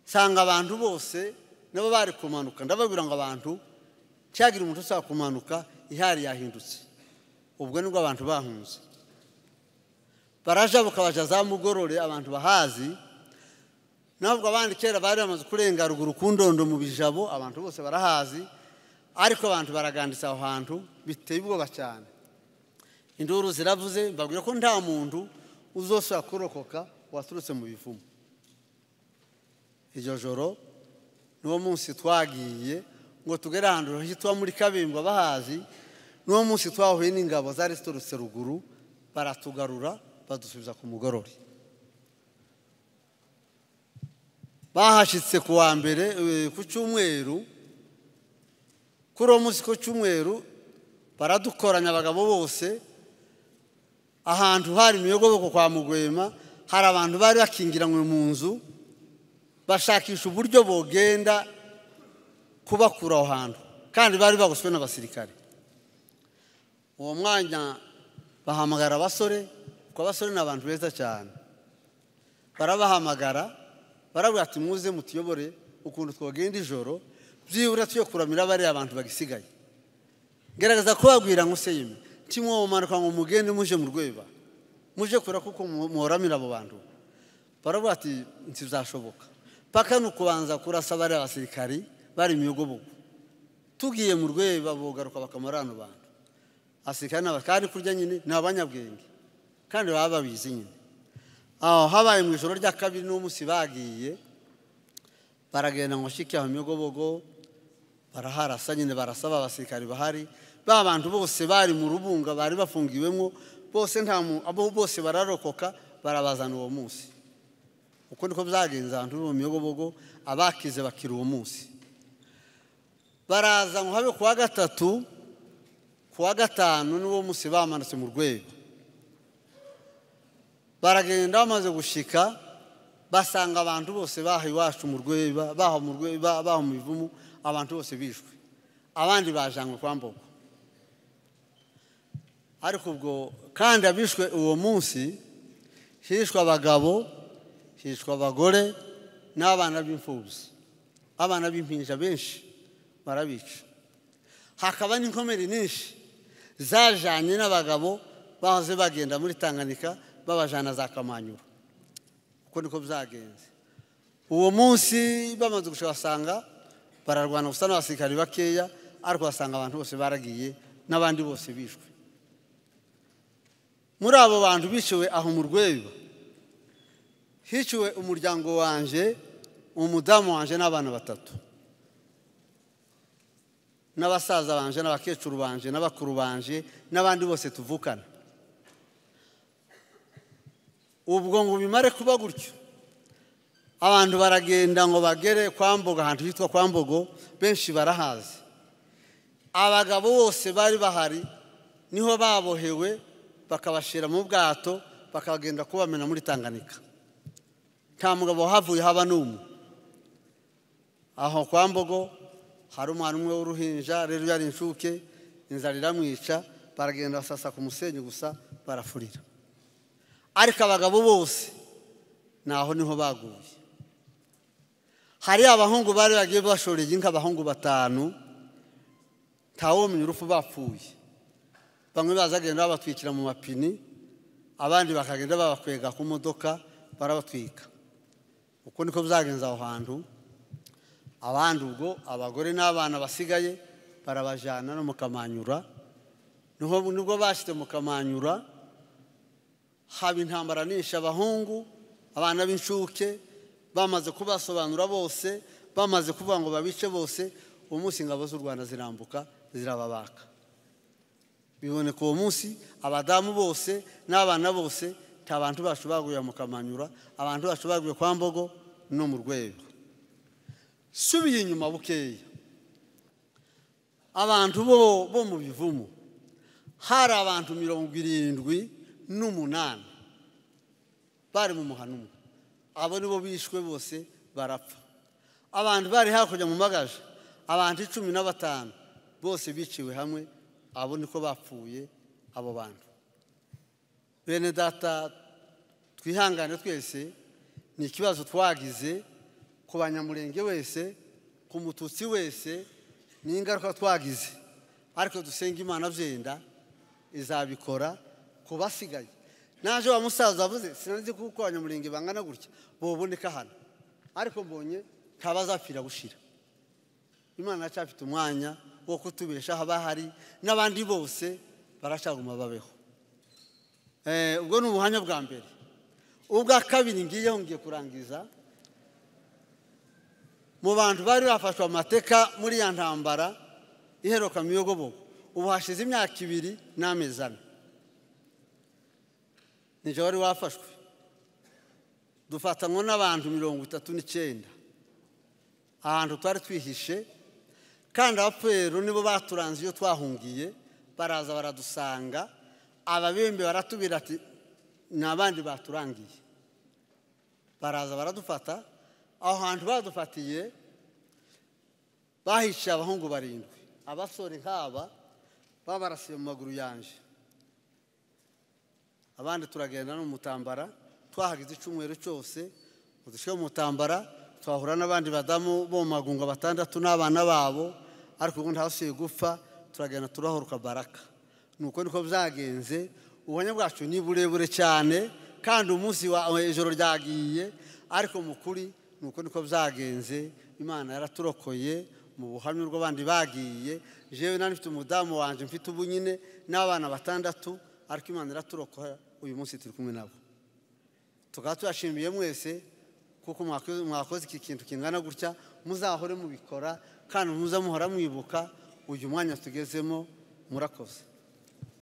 nsanga abantu bose nabo bari kumanuka ndababwira ngo abantu cyagira umuntu ushaka kumanuka ihari yahindutse ubwo nibwo abantu bahunze baraja bukabaja za mugorore abantu bahazi ntabwo abandi kera bari bamaze kurenga ruguru ku ndondo mu bijabo abantu bose barahazi ariko abantu baraganditse aho hantu biteye ubwoba cyane induru ziravuze mbabwira ko nta muntu uzosora kurokoka waturutse mu bivumu iryo joro n'uwo munsi twagiye ngo tugere ahantu hitwa muri kabimba bahazi n'uwo munsi twahuye n'ingabo zari ziturutse ruguru baratugarura badusubiza ku mugorori bahashyitse ku wa mbere eh, ku cyumweru kuri uwo munsi ku cyumweru baradukoranya abagabo bose ahantu hari imiyogoboko kwa mugwema hari abantu bari bakingiranywe mu nzu bashakisha uburyo bogenda kubakura aho hantu kandi bari bagoswe n'abasirikare uwo mwanya bahamagara abasore kuko abasore ni abantu beza cyane barabahamagara barabwira ati muze mutuyobore ukuntu twagenda ijoro byibura tuyo kuramira bariya abantu bagisigaye ngerageza kubabwira ngo se yemwe ntimwomanuka ngo mugende muje mu rweba muje kura kuko mu- muhoramira abo bantu baravuga ati ntibizashoboka paka ni ukubanza kurasa bariya basirikari bari imiyogobogo tugiye mu rweba bogaruka bakamara hano bantu abasirikare n'aba- kandi kurya nyine ni abanyabwenge kandi baba babizi nyine aho habaye mu ijoro rya kabiri n'umunsi bagiye baragenda ngo shike aho imiyogobogo baraharasa nyine barasa ba basirikari bahari ba bantu bose bari mu rubunga bari bafungiwemo bose nta mu- abo bose bararokoka barabazana uwo munsi uko niko byagenze ahantu mu miyogobogo abakize bakira uwo munsi baraza ngo habe ku wa gatatu ku wa gatanu n'uwo munsi bamanutse mu rwego baragenda bamaze gushika basanga abantu bose baha iwacu mu rweba baha mu rweba baha mu bivumu abantu bose bishwe abandi bajanywe kwa mbogo ariko ubwo kandi abishwe uwo munsi hishwe abagabo hishwe abagore n'abana b'imfubyi abana b'impinja benshi barabica hakaba n'inkomere nyinshi zajanye n'abagabo bahoze bagenda muri tanganyika babajana za kamanyura uko niko byagenze uwo munsi bamaze gushaka basanga bararwana gusa n'abasirikari bakeya ariko basanga abantu bose baragiye n'abandi bose bishwe muri abo bantu biciwe aho mu rwego hiciwe umuryango wanje umudamu wanje n'abana batatu n'abasaza banje n'abakecuru banje n'abakuru banje n'abandi bose tuvukana ubwo ngo bimare kuba gutyo abantu baragenda ngo bagere kwa mbogo ahantu hitwa kwa mbogo benshi barahazi abagabo bose bari bahari niho babohewe bakabashyira mu bwato bakagenda kubamena muri tanganyika nta mugabo wahavuye haba n'umwe aho kwa mbogo hari umwana umwe w'uruhinja rero yari inshuke inzara iramwica baragenda basasa ku musenyi gusa barafurira ariko abagabo bose naho niho baguye hari abahungu bari bagiye bashoreye inka abahungu batanu ntawumenya urupfu bapfuye bamwe bazagenda babatwikira mu mapini abandi bakagenda babakwega ku modoka barabatwika uko niko byagenze aho hantu abandi ubwo abagore n'abana basigaye barabajyana no mu kamanyura niho nibwo bashyize mu kamanyura haba intambara nishe abahungu abana b'inshuke bamaze kubasobanura bose bamaze kuvuga ngo babice bose uwo munsi ingabo z'u rwanda zirambuka zirababaka biboneka uwo munsi abadamu bose n'abana bose nta bantu bashubaguye mu kamanyura abantu bashubaguye kwa mbogo no mu rwego subiye inyuma bukeya abantu bo bo mu bivumu hari abantu mirongo irindwi n'umunani bari mu muhano umwe abo nibo bishwe bose barapfa abantu bari hakurya mu magaje abantu icumi na batanu bose biciwe hamwe abo niko bapfuye abo bantu bene data twihangane twese ni ikibazo twagize ku banyamurenge wese ku mututsi wese ni ingaruka twagize ariko dusenga imana byenda izabikora ku basigaye naje wa musaza avuze sinanze kuko abanyamurenge bangana gutya boboneka hano ariko mbonye ntabazapfira gushira imana yacu umwanya wo kutubesha haba hari n'abandi bose baracaguma babeho ubwo ni ubuhamya bwa mbere ubwa kabiri ngiyeho ngiye kurangiza mu bantu bari bafashwe amateka muri ya ntambara iheruka miyogobogo ubu hashize imyaka ibiri n'amezi ane nijoro wari wafashwe dufatanywa n'abantu mirongo itatu n'icyenda ahantu twari twihishe kandi abapfuye nibo baturanze iyo twahungiye baraza baradusanga ababembe baratubwira ati ni abandi baturangiye baraza baradufata aho hantu badufatiye bahiciye abahungu barindwi abasore nk'aba babarasiye mu maguru yanjye abandi turagenda no mu mutambara twahagize icyumweru cyose udushyire mu mutambara twahura n'abandi badamu bo mu magunga batandatu n'abana babo ariko ubundi hasuye gupfa turagenda turahoruka baraka nuko niko byagenze ubuhamya bwacu ni burebure cyane kandi umunsi wa ijoro ryagiye ariko mu kuri nuko niko byagenze imana yaraturokoye mu buhamya bw'abandi bagiye jewe nari mfite umudamu wanjye mfite ubu nyine n'abana batandatu ariko imana yaraturokoye uyu munsi turi kumwe nabo tukaba tuyashimiye mwese kuko mwakoze iki kintu kingana gutya muzahore mubikora kandi muza muhora mwibuka uyu mwanya tugezemo murakoze